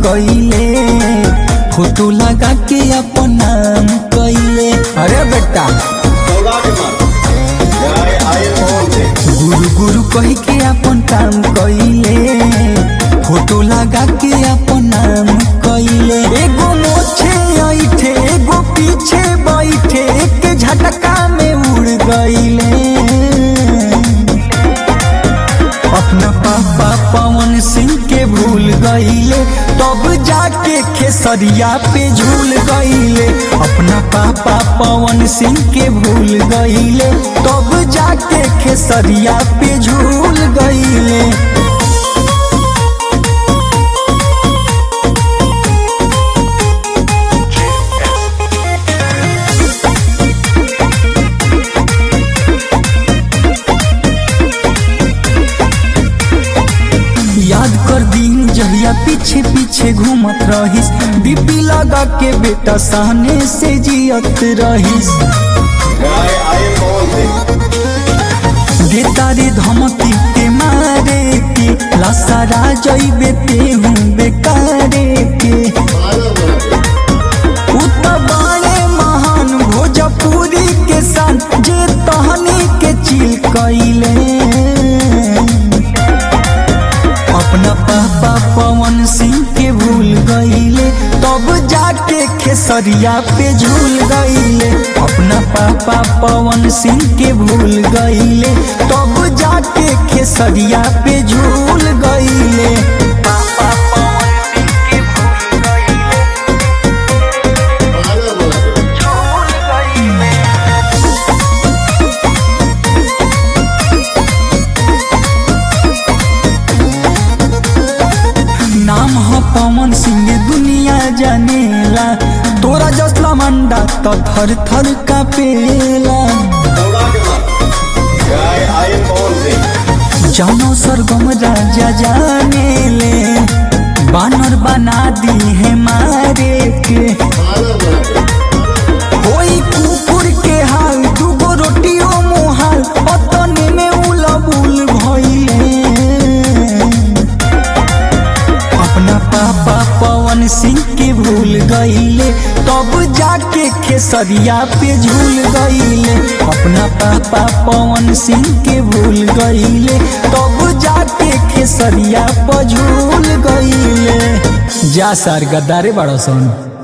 कइले फोटो लगा के अपन नाम कइले अरे बेटा गुरु गुरु कह के अपन काम कइले फोटो लगा के अपन नाम कइले एगो मोछे ऐठे एगो पीछे बैठे एक झटका में उड़ गइले अपना पापा पवन सिंह के भूल गईले तब जाके खेसरिया पे झूल गईले अपना पापा पवन सिंह के भूल गईले तब जाके खेसरिया पे झूल गईले याद कर दिन जहिया पीछे पीछे घूमत रहिस डीपी लगा के बेटा सहने से जियत रहिस देता रे धमकी के मारे के लसारा जइबे तेहू बेकारे के उतबारे महान भोजपुरी के सान जे तहनी के चिल कइले अपना पापा पवन सिंह के भूल गईले तब जाके खेसरिया पे झूल गईले अपना पापा पवन सिंह के भूल गईले तब जाके खेसरिया पे झूल गईले पापा पवन सिंह के भूल गईले झूल गईले नाम ह पवन सिंह दुनिया जानेला तोरा जसला मंडा तो थर थर कापेला जानो सरगम राजा जानेले बानर बना दी है मारे के होई कुकुर के हाल दूगो रोटियो मुहाल ओतने में उलबुल भइले अपना पापा पवन सिंह के भूल गईले तब जाके खेसरिया पे झूल गईले अपना पापा पवन सिंह के भूल गईले तब जाके खेसरिया पर झूल गईले जा सार गद्दारे बड़ा सन